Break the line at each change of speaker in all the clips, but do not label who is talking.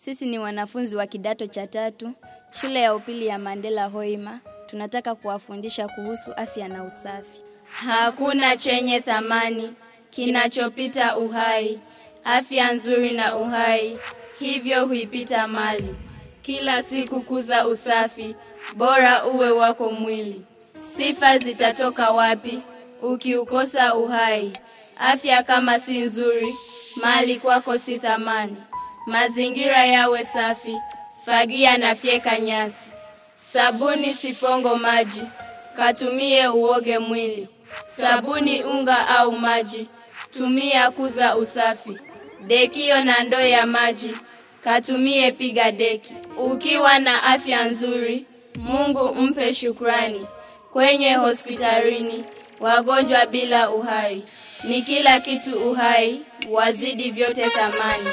Sisi ni wanafunzi wa kidato cha tatu, shule ya upili ya Mandela Hoima. Tunataka kuwafundisha kuhusu afya na usafi. Hakuna chenye thamani kinachopita uhai, afya nzuri na uhai, hivyo huipita mali. Kila siku kuza usafi, bora uwe wako mwili. Sifa zitatoka wapi ukiukosa uhai? Afya kama si nzuri, mali kwako si thamani. Mazingira yawe safi, fagia na fyeka nyasi. Sabuni sifongo maji, katumie uoge mwili. Sabuni unga au maji, tumia kuza usafi. Dekio na ndoo ya maji, katumie piga deki. Ukiwa na afya nzuri, Mungu mpe shukrani. Kwenye hospitalini, wagonjwa bila uhai. Ni kila kitu uhai, wazidi vyote thamani.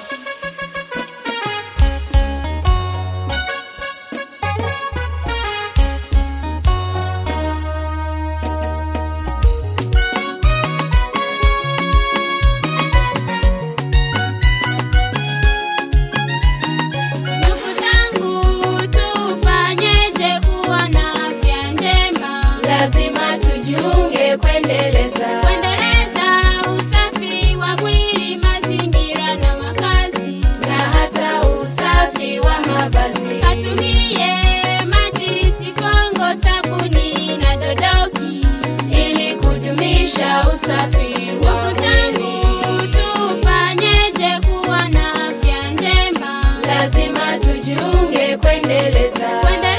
Ndugu zangu, tufanyeje kuwa na afya njema?
Lazima tujiunge kuendeleza
Kuendeleza usafi wa mwili, mazingira na makazi.
na hata usafi wa mavazi.
Katumie maji, sifongo, sabuni na dodoki.
ili kudumisha usafi
Ndugu
wa
zangu,
mwili.
tufanyeje kuwa na afya njema?
Lazima tujiunge kuendeleza
Kuendeleza